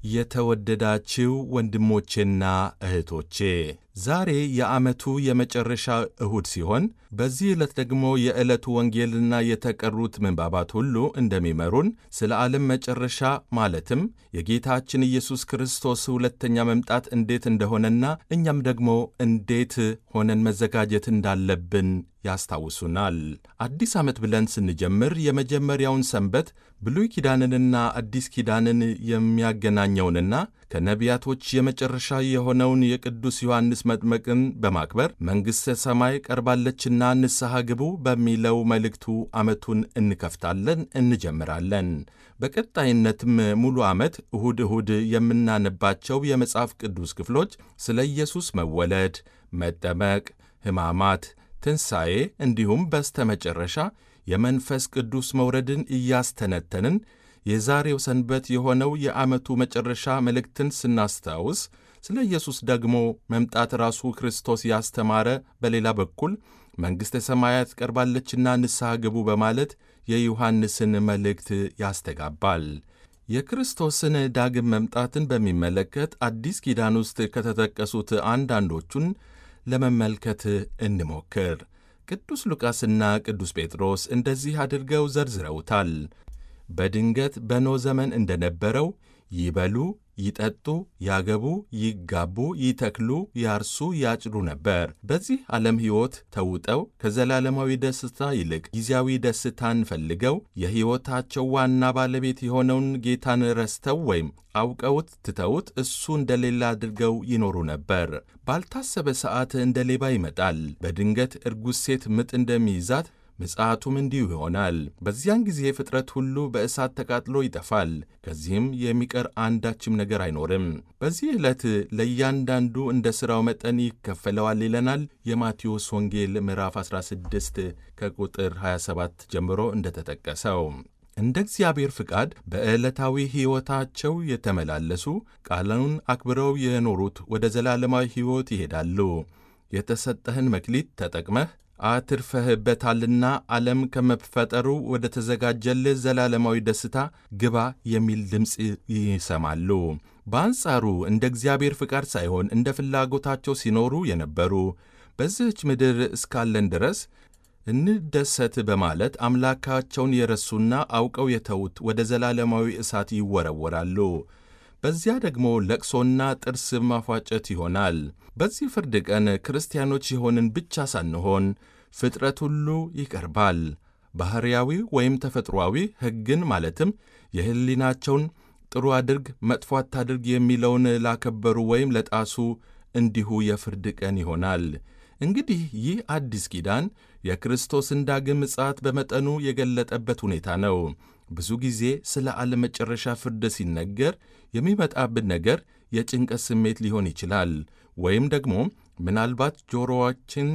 የተወደዳችው ወንድሞቼና እህቶቼ ዛሬ የዓመቱ የመጨረሻ እሁድ ሲሆን በዚህ ዕለት ደግሞ የዕለቱ ወንጌልና የተቀሩት ምንባባት ሁሉ እንደሚመሩን ስለ ዓለም መጨረሻ ማለትም የጌታችን ኢየሱስ ክርስቶስ ሁለተኛ መምጣት እንዴት እንደሆነና እኛም ደግሞ እንዴት ሆነን መዘጋጀት እንዳለብን ያስታውሱናል። አዲስ ዓመት ብለን ስንጀምር የመጀመሪያውን ሰንበት ብሉይ ኪዳንንና አዲስ ኪዳንን የሚያገናኘውንና ከነቢያቶች የመጨረሻ የሆነውን የቅዱስ ዮሐንስ መጥመቅን በማክበር መንግሥተ ሰማይ ቀርባለችና ንስሐ ግቡ በሚለው መልእክቱ ዓመቱን እንከፍታለን፣ እንጀምራለን። በቀጣይነትም ሙሉ ዓመት እሁድ እሁድ የምናነባቸው የመጽሐፍ ቅዱስ ክፍሎች ስለ ኢየሱስ መወለድ፣ መጠመቅ፣ ሕማማት ትንሣኤ እንዲሁም በስተመጨረሻ የመንፈስ ቅዱስ መውረድን እያስተነተንን የዛሬው ሰንበት የሆነው የዓመቱ መጨረሻ መልእክትን ስናስታውስ ስለ ኢየሱስ ደግሞ መምጣት ራሱ ክርስቶስ ያስተማረ፣ በሌላ በኩል መንግሥተ ሰማያት ቀርባለችና ንስሐ ግቡ በማለት የዮሐንስን መልእክት ያስተጋባል። የክርስቶስን ዳግም መምጣትን በሚመለከት አዲስ ኪዳን ውስጥ ከተጠቀሱት አንዳንዶቹን ለመመልከት እንሞክር። ቅዱስ ሉቃስና ቅዱስ ጴጥሮስ እንደዚህ አድርገው ዘርዝረውታል። በድንገት በኖኅ ዘመን እንደነበረው ይበሉ፣ ይጠጡ፣ ያገቡ፣ ይጋቡ፣ ይተክሉ፣ ያርሱ፣ ያጭዱ ነበር። በዚህ ዓለም ሕይወት ተውጠው ከዘላለማዊ ደስታ ይልቅ ጊዜያዊ ደስታን ፈልገው የሕይወታቸው ዋና ባለቤት የሆነውን ጌታን ረስተው ወይም አውቀውት ትተውት እሱ እንደሌላ አድርገው ይኖሩ ነበር። ባልታሰበ ሰዓት እንደ ሌባ ይመጣል። በድንገት እርጉዝ ሴት ምጥ እንደሚይዛት ምጽአቱም እንዲሁ ይሆናል። በዚያን ጊዜ ፍጥረት ሁሉ በእሳት ተቃጥሎ ይጠፋል። ከዚህም የሚቀር አንዳችም ነገር አይኖርም። በዚህ ዕለት ለእያንዳንዱ እንደ ሥራው መጠን ይከፈለዋል ይለናል የማቴዎስ ወንጌል ምዕራፍ 16 ከቁጥር 27 ጀምሮ እንደተጠቀሰው። እንደ እግዚአብሔር ፍቃድ በዕለታዊ ሕይወታቸው የተመላለሱ ቃሉን አክብረው የኖሩት ወደ ዘላለማዊ ሕይወት ይሄዳሉ። የተሰጠህን መክሊት ተጠቅመህ አትርፈህበታልና ዓለም ከመፈጠሩ ወደ ተዘጋጀልህ ዘላለማዊ ደስታ ግባ የሚል ድምፅ ይሰማሉ። በአንጻሩ እንደ እግዚአብሔር ፍቃድ ሳይሆን እንደ ፍላጎታቸው ሲኖሩ የነበሩ በዚህች ምድር እስካለን ድረስ እንደሰት በማለት አምላካቸውን የረሱና አውቀው የተዉት ወደ ዘላለማዊ እሳት ይወረወራሉ። በዚያ ደግሞ ለቅሶና ጥርስ ማፏጨት ይሆናል። በዚህ ፍርድ ቀን ክርስቲያኖች የሆንን ብቻ ሳንሆን ፍጥረት ሁሉ ይቀርባል። ባሕርያዊ ወይም ተፈጥሮአዊ ሕግን ማለትም የሕሊናቸውን ጥሩ አድርግ፣ መጥፎ አታድርግ የሚለውን ላከበሩ ወይም ለጣሱ እንዲሁ የፍርድ ቀን ይሆናል። እንግዲህ ይህ አዲስ ኪዳን የክርስቶስን ዳግም ምጽአት በመጠኑ የገለጠበት ሁኔታ ነው። ብዙ ጊዜ ስለ ዓለም መጨረሻ ፍርድ ሲነገር የሚመጣብን ነገር የጭንቀት ስሜት ሊሆን ይችላል። ወይም ደግሞ ምናልባት ጆሮዋችን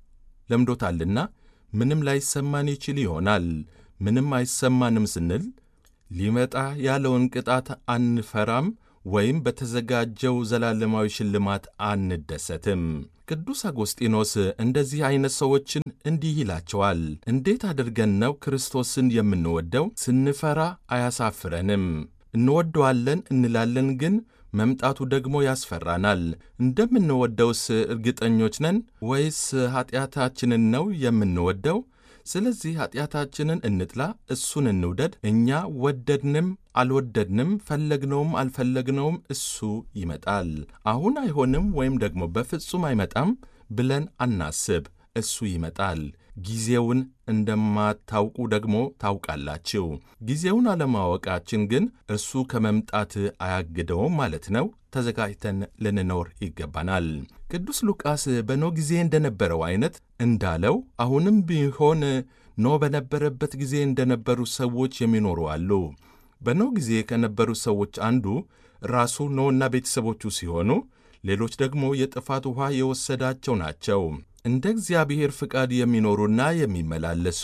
ለምዶታልና ምንም ላይሰማን ይችል ይሆናል። ምንም አይሰማንም ስንል ሊመጣ ያለውን ቅጣት አንፈራም ወይም በተዘጋጀው ዘላለማዊ ሽልማት አንደሰትም። ቅዱስ አጎስጢኖስ እንደዚህ ዐይነት ሰዎችን እንዲህ ይላቸዋል። እንዴት አድርገን ነው ክርስቶስን የምንወደው? ስንፈራ አያሳፍረንም። እንወደዋለን እንላለን፣ ግን መምጣቱ ደግሞ ያስፈራናል። እንደምንወደውስ እርግጠኞች ነን ወይስ ኀጢአታችንን ነው የምንወደው? ስለዚህ ኀጢአታችንን እንጥላ፣ እሱን እንውደድ። እኛ ወደድንም አልወደድንም፣ ፈለግነውም አልፈለግነውም እሱ ይመጣል። አሁን አይሆንም ወይም ደግሞ በፍጹም አይመጣም ብለን አናስብ። እሱ ይመጣል። ጊዜውን እንደማታውቁ ደግሞ ታውቃላችሁ። ጊዜውን አለማወቃችን ግን እርሱ ከመምጣት አያግደውም ማለት ነው። ተዘጋጅተን ልንኖር ይገባናል። ቅዱስ ሉቃስ በኖህ ጊዜ እንደነበረው አይነት እንዳለው አሁንም ቢሆን ኖህ በነበረበት ጊዜ እንደነበሩ ሰዎች የሚኖሩ አሉ። በኖህ ጊዜ ከነበሩ ሰዎች አንዱ ራሱ ኖህና ቤተሰቦቹ ሲሆኑ ሌሎች ደግሞ የጥፋት ውኃ የወሰዳቸው ናቸው። እንደ እግዚአብሔር ፍቃድ የሚኖሩና የሚመላለሱ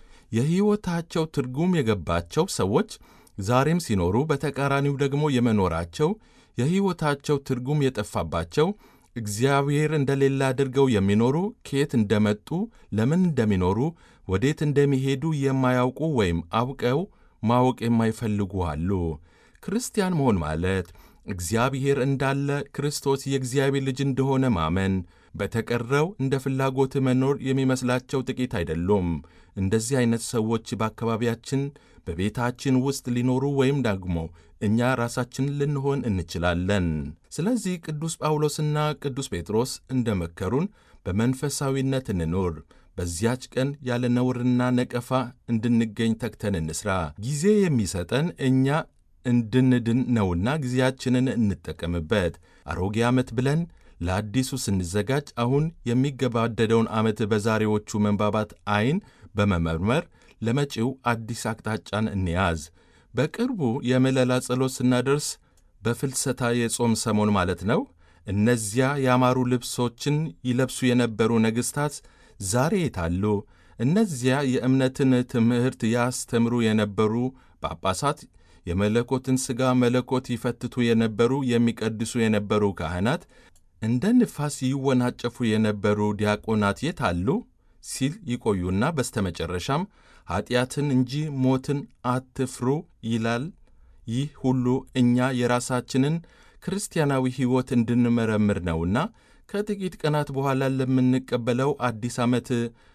የሕይወታቸው ትርጉም የገባቸው ሰዎች ዛሬም ሲኖሩ፣ በተቃራኒው ደግሞ የመኖራቸው የሕይወታቸው ትርጉም የጠፋባቸው እግዚአብሔር እንደሌለ አድርገው የሚኖሩ ከየት እንደመጡ ለምን እንደሚኖሩ ወዴት እንደሚሄዱ የማያውቁ ወይም አውቀው ማወቅ የማይፈልጉ አሉ። ክርስቲያን መሆን ማለት እግዚአብሔር እንዳለ፣ ክርስቶስ የእግዚአብሔር ልጅ እንደሆነ ማመን፣ በተቀረው እንደ ፍላጎት መኖር የሚመስላቸው ጥቂት አይደሉም። እንደዚህ አይነት ሰዎች በአካባቢያችን በቤታችን ውስጥ ሊኖሩ ወይም ደግሞ እኛ ራሳችን ልንሆን እንችላለን። ስለዚህ ቅዱስ ጳውሎስና ቅዱስ ጴጥሮስ እንደ መከሩን በመንፈሳዊነት እንኑር። በዚያች ቀን ያለ ነውርና ነቀፋ እንድንገኝ ተግተን እንስራ። ጊዜ የሚሰጠን እኛ እንድንድን ነውና ጊዜያችንን እንጠቀምበት። አሮጌ ዓመት ብለን ለአዲሱ ስንዘጋጅ አሁን የሚገባደደውን ዓመት በዛሬዎቹ መንባባት ዐይን በመመርመር ለመጪው አዲስ አቅጣጫን እንያዝ። በቅርቡ የምለላ ጸሎት ስናደርስ በፍልሰታ የጾም ሰሞን ማለት ነው። እነዚያ ያማሩ ልብሶችን ይለብሱ የነበሩ ነገሥታት ዛሬ የታሉ? እነዚያ የእምነትን ትምህርት ያስተምሩ የነበሩ ጳጳሳት፣ የመለኮትን ሥጋ መለኮት ይፈትቱ የነበሩ የሚቀድሱ የነበሩ ካህናት፣ እንደ ንፋስ ይወናጨፉ የነበሩ ዲያቆናት የታሉ? ሲል ይቆዩና በስተመጨረሻም ኀጢአትን እንጂ ሞትን አትፍሩ ይላል። ይህ ሁሉ እኛ የራሳችንን ክርስቲያናዊ ሕይወት እንድንመረምር ነውና ከጥቂት ቀናት በኋላ ለምንቀበለው አዲስ ዓመት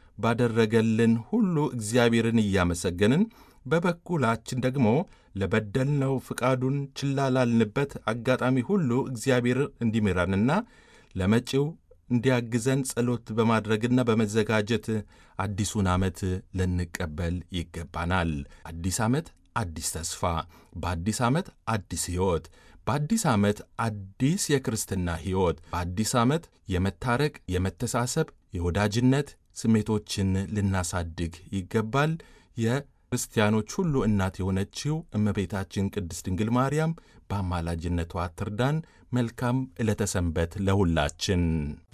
ባደረገልን ሁሉ እግዚአብሔርን እያመሰገንን በበኩላችን ደግሞ ለበደልነው ፍቃዱን ችላ ላልንበት አጋጣሚ ሁሉ እግዚአብሔር እንዲምረንና ለመጪው እንዲያግዘን ጸሎት በማድረግና በመዘጋጀት አዲሱን ዓመት ልንቀበል ይገባናል። አዲስ ዓመት አዲስ ተስፋ፣ በአዲስ ዓመት አዲስ ሕይወት፣ በአዲስ ዓመት አዲስ የክርስትና ሕይወት፣ በአዲስ ዓመት የመታረቅ፣ የመተሳሰብ፣ የወዳጅነት ስሜቶችን ልናሳድግ ይገባል። የክርስቲያኖች ሁሉ እናት የሆነችው እመቤታችን ቅድስት ድንግል ማርያም በአማላጅነቷ ትርዳን። መልካም ዕለተ ሰንበት ለሁላችን።